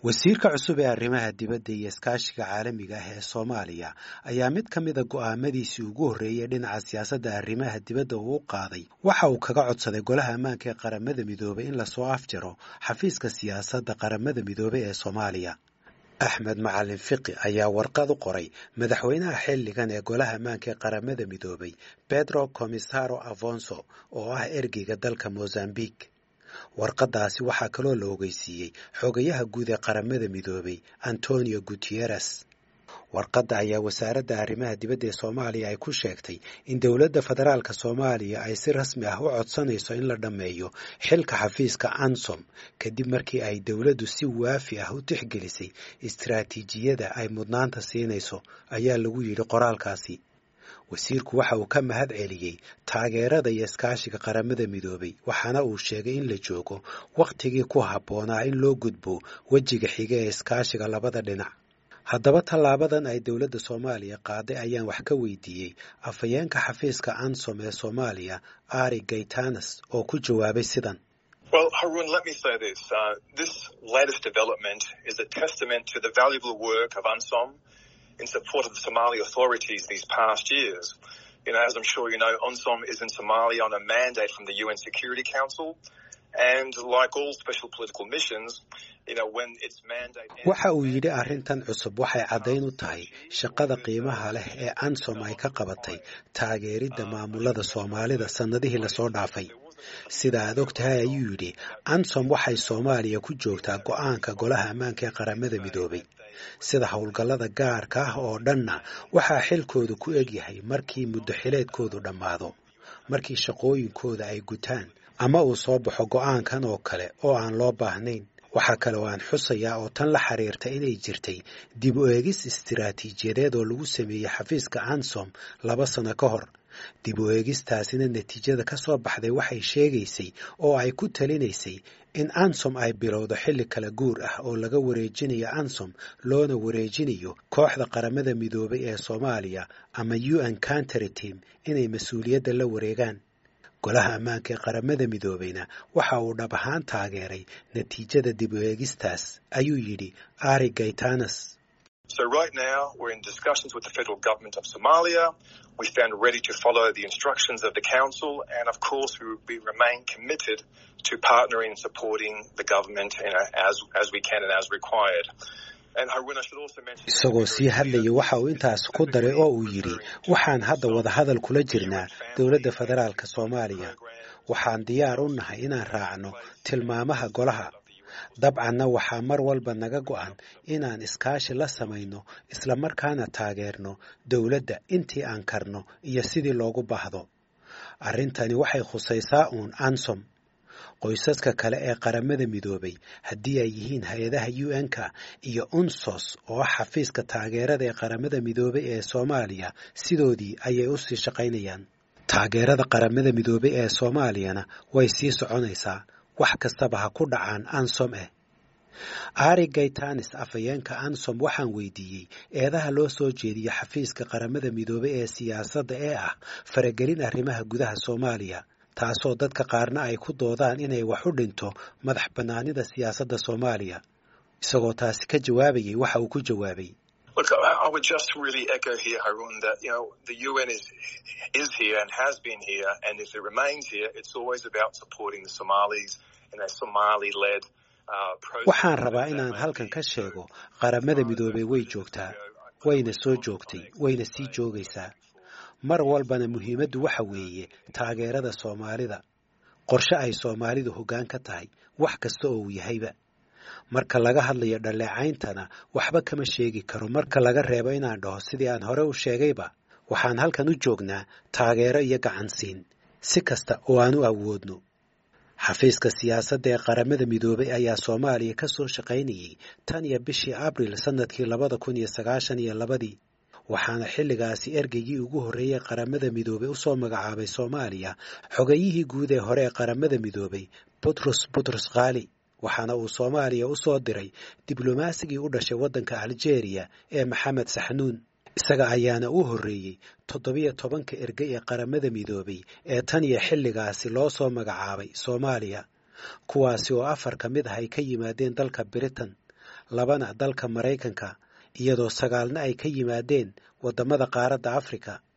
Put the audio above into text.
wasiirka cusub ee arrimaha dibadda iyo iskaashiga caalamiga ah ee soomaaliya ayaa mid ka mida go'aamadiisii ugu horreeyey dhinaca siyaasadda arrimaha dibadda uu u qaaday waxa uu kaga codsaday golaha ammaanka ee qaramada midoobay in lasoo afjaro xafiiska siyaasadda qaramada midoobay ee soomaaliya axmed macalin fiqi ayaa warqad u qoray madaxweynaha xilligan ee golaha ammaanka ee qaramada midoobay pedro comisaro afonso oo ah ergeyga dalka mozambique warqaddaasi waxaa kaloo la ogeysiiyey xogayaha guud ee qaramada midoobay antonio guteres warqadda ayaa wasaaradda arrimaha dibadda ee soomaaliya ay ku sheegtay in dowladda federaalka soomaaliya ay si rasmi ah u codsanayso in la dhammeeyo xilka xafiiska ansom kadib markii ay dowladdu si waafi ah u tixgelisay istaraatiijiyada ay mudnaanta siinayso ayaa lagu yidhi qoraalkaasi wasiirku waxa uu ka mahad celiyey taageerada iyo iskaashiga qaramada midoobay waxaana uu sheegay in la joogo wakhtigii ku habboonaa in loo gudbo wejiga xiga ee iskaashiga labada dhinac haddaba tallaabadan ay dowladda soomaaliya qaaday ayaan wax ka weydiiyey afhayeenka xafiiska ansom ee soomaaliya ari gaytanas oo ku jawaabay sidan Well, Harun, let me say this. Uh, this latest development is a testament to the valuable work of UNSOM in support of the Somali authorities these past years. You know, as I'm sure you know, UNSOM is in Somalia on a mandate from the UN Security Council. And like all special political missions, you know, when its mandate... waxa uu yidhi arrintan cusub waxay caddayn u tahay shaqada qiimaha leh ee ansom ay ka qabatay taageeridda maamulada soomaalida sannadihii lasoo dhaafay sida aad og tahay ayuu yidhi ansom waxay soomaaliya ku joogtaa go'aanka golaha ammaanka ee qaramada midoobay sida howlgallada gaarka ah oo dhanna waxaa xilkoodu ku egyahay markii muddo xileedkoodu dhammaado markii shaqooyinkooda ay gutaan ama uu soo baxo go'aankan oo kale oo aan loo baahnayn waxaa kale oo aan xusayaa oo tan la xiriirta inay jirtay dib u eegis istiraatiijiyadeed oo lagu sameeyey xafiiska ansom laba sano ka hor dib u eegistaasina natiijada ka soo baxday waxay sheegaysay oo ay ku talinaysay in ansom ay bilowdo xilli kala guur ah oo laga wareejinayo ansom loona wareejinayo kooxda qaramada midoobay ee soomaaliya ama u n country team inay mas-uuliyadda la wareegaan golaha ammaanka ee qaramada midoobeyna waxa uu dhab ahaan taageeray natiijada dib u eegistaas ayuu yidhi ari gaytanas So right now, we're in discussions with the federal government of Somalia. We stand ready to follow the instructions of the council, and of course, we, we remain committed to partnering and supporting the government you know, as as we can and as required. isagoo sii hadlaya waxa uu intaas ku daray oo uu yidhi waxaan hadda wadahadal kula jirnaa dowladda federaalka soomaaliya waxaan diyaar u nahay inaan raacno tilmaamaha golaha dabcanna waxaa mar walba naga go'an inaan iskaashi la samayno islamarkaana taageerno dowladda intii aan karno iyo sidii loogu baahdo arrintani waxay khusaysaa uun ansom qoysaska kale ee qaramada midoobay haddii ay yihiin hay-adaha u n-ka iyo unsos oo ah xafiiska taageerada ee qaramada midoobay ee soomaaliya sidoodii ayay u sii shaqaynayaan taageerada qaramada midoobay ee soomaaliyana way sii soconaysaa wax kastaba ha ku dhacaan ansom eh ari gaytanis afhayeenka ansom waxaan weydiiyey eedaha loo soo jeediyo xafiiska qaramada midoobay ee siyaasadda ee ah faragelin arrimaha gudaha soomaaliya taasoo dadka qaarna ay ku doodaan inay wax u dhinto madax bannaanida siyaasadda soomaaliya isagoo taasi ka jawaabayay waxa uu ku jawaabay Look, I would just really echo here, Harun, that you know the UN is is here and has been here, and if it remains here, it's always about supporting the Somalis in a Somali-led waxaan rabaa inaan halkan ka sheego qaramada midoobey way joogtaa wayna soo joogtay wayna sii joogaysaa mar walbana muhiimaddu waxa weeye taageerada soomaalida qorshe ay soomaalidu hoggaan ka tahay wax kasta oo uu yahayba marka laga hadlayo dhaleecayntana waxba kama sheegi karo marka laga reebo inaan dhaho sidii aan hore u sheegayba waxaan halkan u joognaa taageero iyo gacansiin si kasta oo aan u awoodno xafiiska siyaasadda ee qaramada midoobay ayaa soomaaliya ka soo shaqaynayay tan iyo bishii abril sannadkii labada kun iyo sagaashan iyo labadii waxaana xilligaasi ergeygii ugu horreeyey qaramada midoobay u soo magacaabay soomaaliya xogayihii guud ee hore ee qaramada midoobay butros butros khali waxaana uu soomaaliya u soo diray diblomasigii u dhashay waddanka aljeeriya ee maxamed saxnuun isaga ayaana u horreeyey toddobiyo tobanka ergey ee qaramada midoobay ee tan iyo xilligaasi loo soo magacaabay soomaaliya kuwaasi oo afar ka mid ah ay ka yimaadeen dalka britain labana dalka maraykanka iyadoo sagaalna ay ka yimaadeen waddamada qaaradda afrika